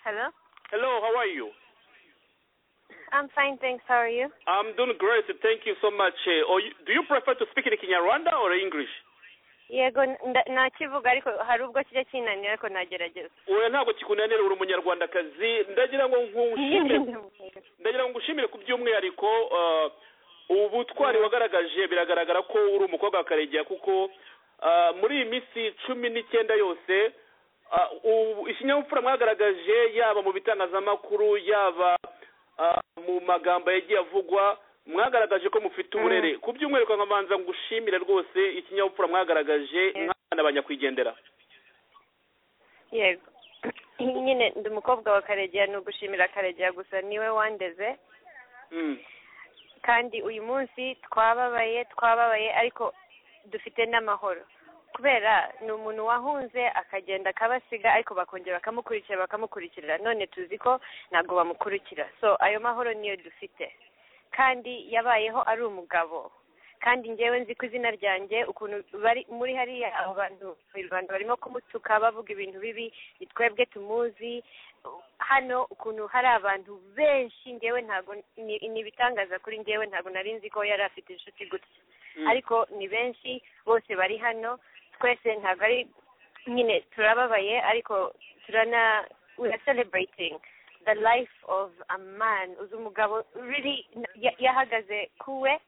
Hello? Hello, how are you? I'm fine, thanks. How are you? I'm doing great. Thank you so much. Eh, or you- do you prefer to speak in Kinyarwanda or English? Yego, nda- nakivuga ariko hari ubwo kijya kinanira ariko nagerageza. Oya ntabwo kikunanira uri umunyarwandakazi ndagira ngo nkushimire ndagira ngo ngushimire ku by'umwihariko ah, ubutwari wagaragaje biragaragara ko uri umukobwa wa karegeya kuko ah, muri iyi minsi cumi n'icyenda yose ah, ubu- ikinyabupfura mwagaragaje yaba mu bitangazamakuru yaba ah, mu magambo yagiye avugwa mwagaragaje ko mufite uburere ku by'umwihariko nkabanza ngushimire rwose ikinyabupfura mwagaragaje nk'abana banyakwigendera Yego. Nyine ndi umukobwa wa Karegeya ni ugushimira Karegeya gusa niwe wandeze Mm. kandi uyu munsi twababaye twababaye ariko dufite n'amahoro kubera ni umuntu wahunze akagenda akabasiga ariko bakongera bakamukurikira bakamukurikirira none tuzi ko ntabwo bamukurikira so ayo mahoro niyo dufite kandi yabayeho ari umugabo kandi njyewe nzi ko izina ryanjye ukuntu bari muri hariya abo bantu abantu barimo kumutuka bavuga ibintu bibi ni twebwe tumuzi hano ukuntu hari abantu benshi njyewe ntabwo ni- ni ibitangaza kuri njyewe ntabwo nari nzi ko yari afite inshuti gutya Mm. ariko ni benshi bose bari hano twese ntabwo ari nyine turababaye ariko turana we are celebrating the life of a man uzi umugabo really ya- yahagaze kuwe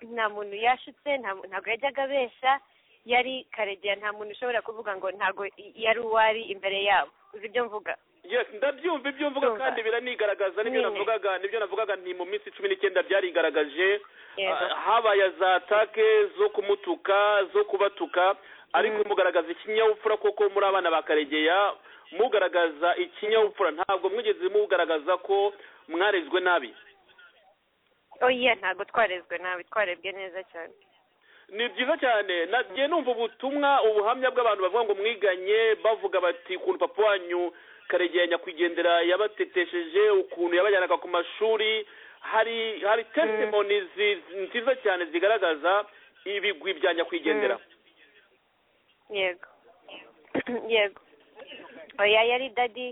nta muntu yashutse nta mu- ntabwo yajyaga abeshya yari karegeya nta muntu ushobora kuvuga ngo ntabwo yari uwari imbere yabo uzi ibyo mvuga yes ndabyumva ibyo mvuga Ndumva. kandi biranigaragaza nibyo Nyine. navugaga nibyo navugaga nti mu minsi cumi n'icyenda byarigaragaje yego Ah, habaye za atake zo kumutuka zo kubatuka ariko mugaragaza ikinyabupfura koko muri abana ba karegeya mugaragaza ikinyabupfura ntabwo mwigeze mugaragaza ko mwarezwe nabi oya ntabwo twarezwe nabi twarebwe neza cyane ni byiza cyane nagiye numva ubutumwa ubuhamya bw'abantu bavuga ngo mwiganye bavuga bati ukuntu papa wanyu karegeya nyakwigendera yabatetesheje ukuntu yabajyanaga ku mashuri hari hari testimonies zi- nziza cyane zigaragaza ibigwi bya nyakwigendera yego yego oya yari dadi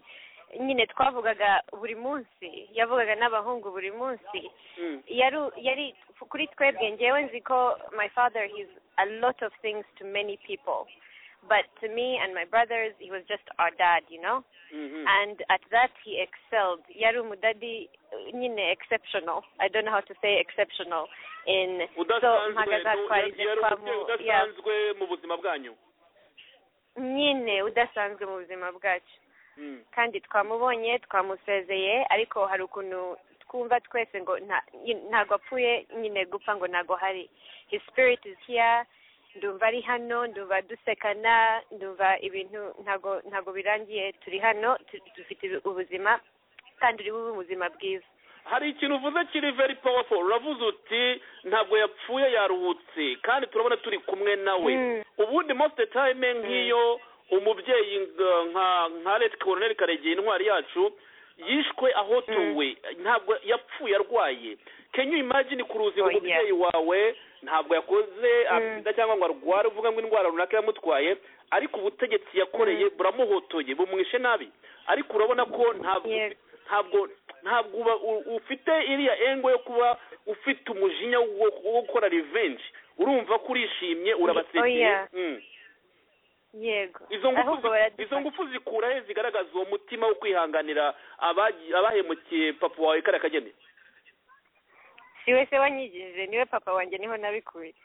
nyine twavugaga buri munsi yavugaga n'abahungu buri munsi Mm. yari yari kuri twebwe njyewe nzi ko my father he's a lot of things to many people but to me and my brothers he was just our dad you know Mhm. and at that he excelled yari umudadi uh, nyine exceptional i don't know how to say exceptional in so udasanzwe nu- mpagazatwarize yari twamu umubyeyi yeah, udasanzwe mu buzima bwanyu nyine udasanzwe mu buzima bwacu Mm. kandi twamubonye twamusezeye ariko hari ukuntu twumva twese ngo nta- nyi- ntabwo apfuye nyine gupfa ngo ntabwo hari his spirit is here ndumva ari hano ndumva dusekana ndumva ibintu ntabwo ntabwo birangiye turi hano tu- dufite ubuzima kandi uri bube ubuzima bwiza hari ikintu uvuze kiri very powerful uravuze uti ntabwo yapfuye yaruhutse kandi turabona turi kumwe nawe Mm. ubundi most of the time nk'iyo umubyeyi nga- nka nka leta koroneri karegeye intwari yacu yishwe ahotowe ntabwo yapfuye arwaye can you imagine kuruzi ngo Oh, yeah. umubyeyi wawe ntabwo yakoze asinda cyangwa ngo arware uvuga ngo indwara runaka yamutwaye ariko ubutegetsi yakoreye buramuhotoye bumwishe nabi ariko urabona ko ntabwo Yego. ntabwo ntabwo uba u- ufite iriya engo yo kuba ufite umujinya wo wo gukora revenge urumva ko urishimye urabasekeye Oya. Mm. yego izo ngufu ahubwo zi- izo baradufasha. ngufu zikura he zigaragaza uwo mutima wo kwihanganira abagi- abahemukiye papa wawe kariya kageni si wese wanyigishije niwe papa wanjye niho nabikuye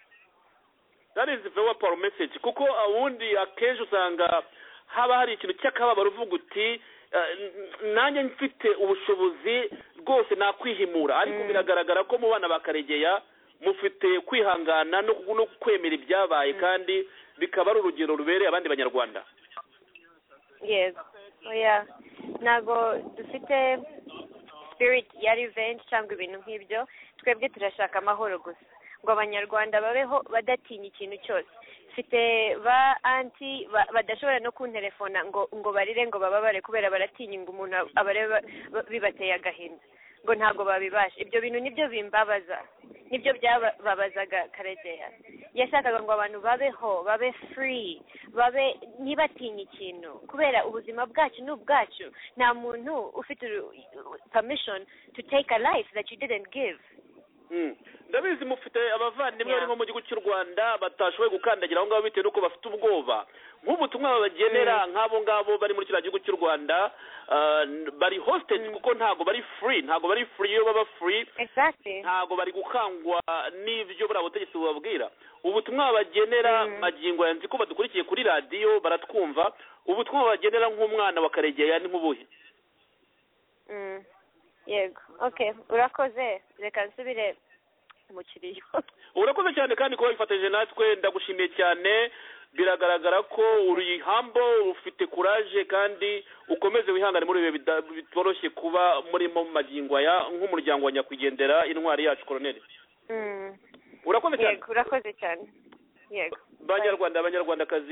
that is very power message kuko ubundi akenshi usanga haba hari ikintu cy'akababaro uvuga uti eh, n- nanjye mfite ubushobozi rwose nakwihimura ariko biragaragara ko mu bana ba karegeya mufite kwihangana no no kwemera ibyabaye kandi bikaba ari urugero rubereye abandi banyarwanda yego oya ntabwo dufite spirit ya revenge cyangwa ibintu nk'ibyo twebwe turashaka amahoro gusa ngo abanyarwanda babeho badatinya ikintu cyose mfite ba anti ba- badashobora no kunterefona ngo ngo barire ngo bababare kubera baratinya ngo umuntu abareba ba- bibateye agahinda ngo ntabwo babibasha ibyo bintu nibyo bimbabaza nibyo byababazaga karegeya yashakaga ngo abantu babeho babe free babe ntibatinye ikintu kubera ubuzima bwacu ni ubwacu nta muntu ufite uru- permission to take a life that you didn't give Mm. ndabizi mufite abavandimwe Yeah. bari nko mu gihugu cy'u rwanda batashoboye gukandagira aho ngaho bitewe n'uko bafite ubwoba nk'ubutumwa babagenera nk'abo ngabo bari muri kiriya gihugu cy'u rwanda ah, n- bari hostage Mm. kuko ntago bari free ntago bari free iyo baba free exactly ntago bari gukangwa n'ibyo buriya butegetsi bubabwira ubutumwa babagenera Mm. magingo yanzi ko badukurikiye kuri radiyo baratwumva ubutumwa babagenera nk'umwana wa karegeya ni nk'ubuhe Mm. yego okay urakoze reka nsubire mu kiriyo urakoze cyane kandi kuba wifatanyije natwe ndagushimiye cyane biragaragara ko uri hambo ufite kuraje kandi ukomeze wihangane muri ibi bihe bida- bitoroshye kuba murimo mu magingo aya nk'umuryango wa nyakwigendera intwari yacu koroneli Mm. urakoze cyane yego urakoze cyane yego banyarwanda banyarwandakazi